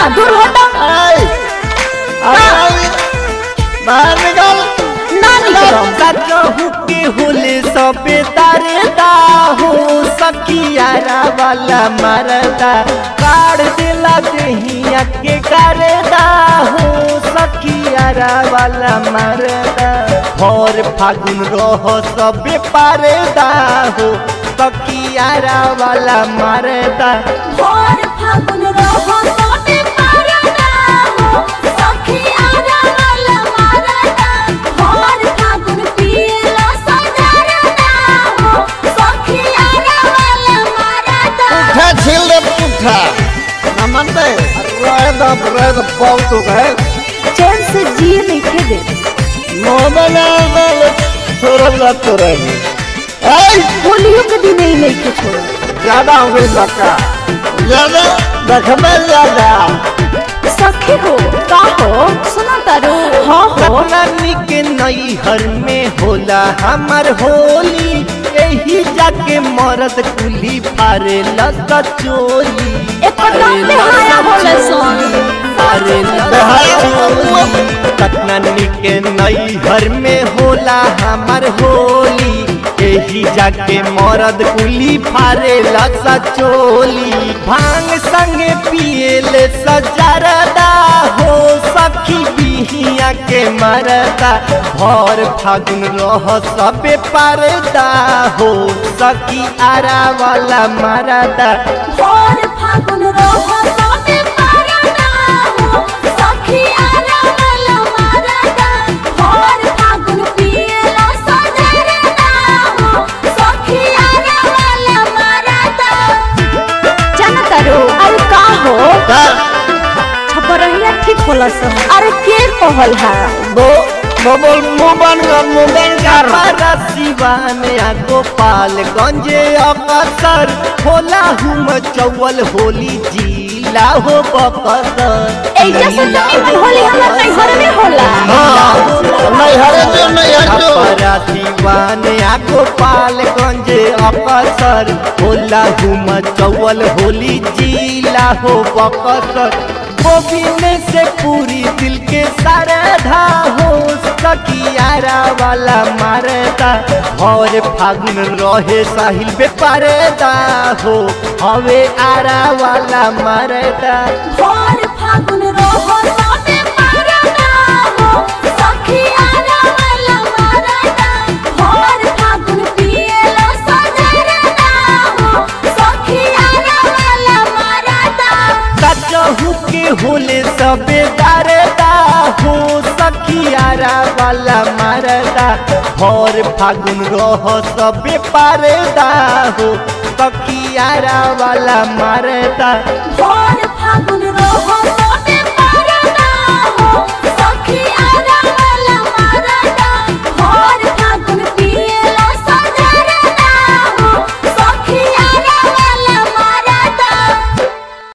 ना दूर हटो आई आई बाहर निकल ना निकलो कहू के होले सबे दरदा हो सखियारा वाला मरदा काढ़ दिला देहिया के करदा हो सखियारा वाला मरदा और फागुन रह सबे पारदा हो सखियारा वाला मरदा भोर फागुन रहो सोते पारदा हो सखी आरा वाला मारदा भोर फागुन पियला सजरदा हो सखी आरा वाला मारदा पुठा छील दे पुठा नमन दे रह दब रह दब पाऊ तो गए चैन से जिए नहीं खे दे मोहम्मद आजल थोड़ा सा तो रह आई होलियों के दिन ही नहीं खे छोड़ा ज्यादा हो गई लका ज्यादा देखबे ज्यादा सखी हो का हो सुना तारो हाँ हो रानी के नैहर में होला हमर होली यही जाके मरद कुली फारे लत चोली एकर नाम बेहाया होले सोनी फारे बेहाया चोली कटनानी के नैहर में होला हमर होली यही जाके मरद कुली फारे लत चोली भांग संगे पिएले सजरदा हो सखी बिहिया के मरदा भर फागुन रह सबे परदा हो सखी आरा वाला मरदा भोर फागुन रहो सोते पारदा हो सखी आरा वाला मारदा भोर फागुन पियला सजरदा हो सखी आरा वाला मारदा जाना तारो अरे का हो छपरहिया ठीक होला सन अरे के कहल है दो बबल मोबन का मोबन कर सिवान या गोपालगंज अकसर होला हुम चौल होली जिला हो बकसर एजा से तो निमन होली हमर नैहर में होला नहीं हरे जो नहीं हरे छपरा सिवान या गोपालगंज अकसर होला हुम चौल होली जिला हो बकसर गोविंद से पूरी दिल के सरधा हो सकियारा वाला मारता और फागुन रहे साहिल पे परदा हो हवे आरा वाला मारता भोर फागुन रहो सोते पारदा हो सखी आरा वाला मारदा भोर फागुन पियला सजरदा हो सखी आरा वाला मारदा कचहू के होले सबे दरदा हो सखियारा वाला मारदा और फागुन रह सबे परदा हो सखियारा वाला मारदा भोर फागुन रहो